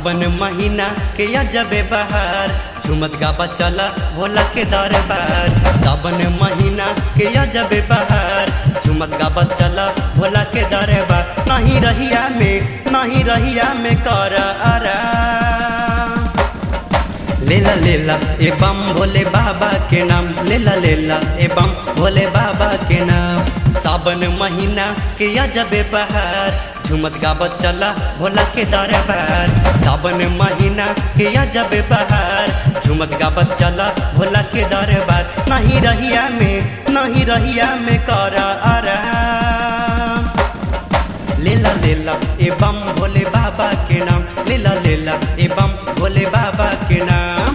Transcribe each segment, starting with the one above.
सावन महीना के अजबे बहार झुमत गाबा चला भोला के दरबार सावन महीना के अजबे बहार झुमत गाबा चला भोला के दरबार नहीं रहिया में नहीं रहिया में कर आराम लेला लेला ए बम भोले बाबा के नाम लेला लेला ए बम भोले बाबा के नाम सावन महीना के अजबे बहार झुमत गाबत चला भोला के दरबार सावन महीना के अजबे बहार झुमत गाबत चला भोला के दरबार नहीं रहिया में नहीं रहिया में कर आराम लेला लेला ए बम भोले बाबा के नाम लेला लेला ए बम भोले बाबा के नाम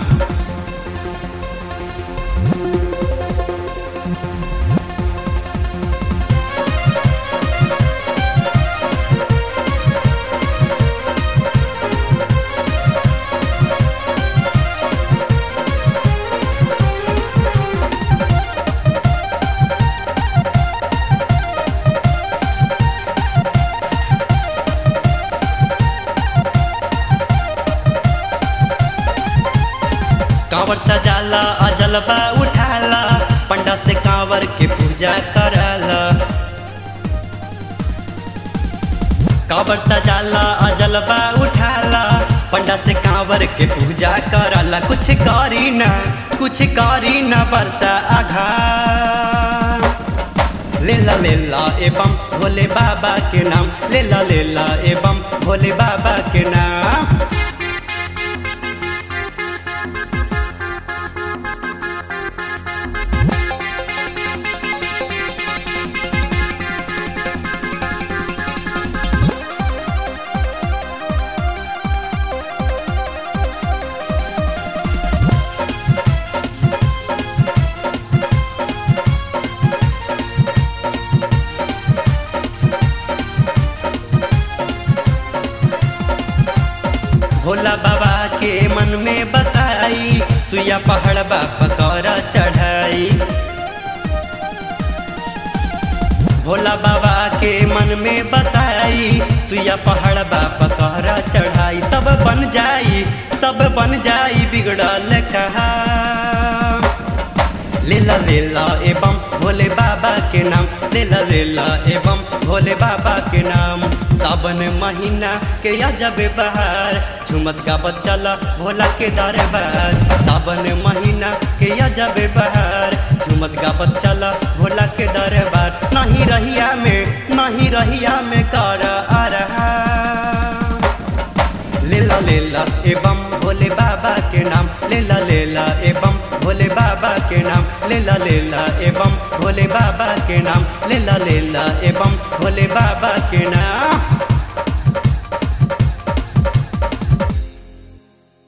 कांवर सजाला अजलबा उठाला पंडा से कांवर के पूजा कराला कांवर सजाला अजलबा उठाला पंडा से कांवर के पूजा कराला कुछ करी ना कुछ करी ना बरसा आघा लेला लेला एवं भोले बाबा के नाम लेला लेला एवं भोले बाबा के नाम भोला बाबा के मन में बसाई सुया पहाड़ बाबा कर चढ़ाई भोला बाबा के मन में बसाई सुया पहाड़ बाबा कर चढ़ाई सब बन जाई सब बन जाई बिगड़ल कहा लेला लेला एवं भोले बाबा के नाम लेला लेला एवं भोले बाबा के नाम सावन महीना के अजब बहार झुमत गाबत चला भोला के दरबार सावन महीना के अजब बहार झुमत गाबत चला भोला के दरबार नहीं रहिया में नहीं रहिया में कर आ रहा लेला लेला एवं भोले बाबा के नाम लेला लेला एवं भोले बाबा के नाम लेला लेला एवं भोले बाबा के नाम लेला लेला एवं भोले बाबा के नाम